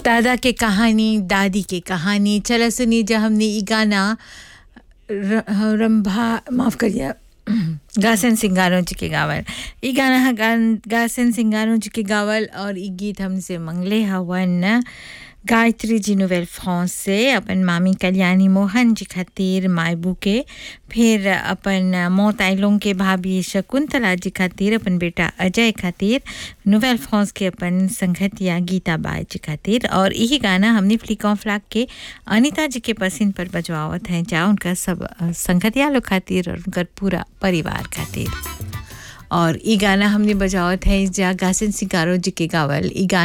दादा के कहानी दादी के कहानी चला सुनी जब हमने ई गाना र- रंभा माफ़ करिए गासन सिंगारों जी के गावल ई गाना हा गान गासन सिंगारों जी के गावल और ई गीत हमसे मंगले हवन गायत्री जी नोवेल फ्रांस से अपन मामी कल्याणी मोहन जी खातिर मायबू के फिर अपन मौत आइलों के भाभी शकुंतला जी खातिर अपन बेटा अजय खातिर नोवेल फ्रांस के अपन संगतिया गीता बाई जी खातिर और यही गाना हमने फ्लिक ऑफ फ्लाक के अनिता जी के पसंद पर बजवावत हैं जा उनका सब अ, संगतिया लोग खातिर और उनकर पूरा परिवार खातिर और ई गाना हमने बजावत है जा गासन सिंगारो जी के गावल ई गाना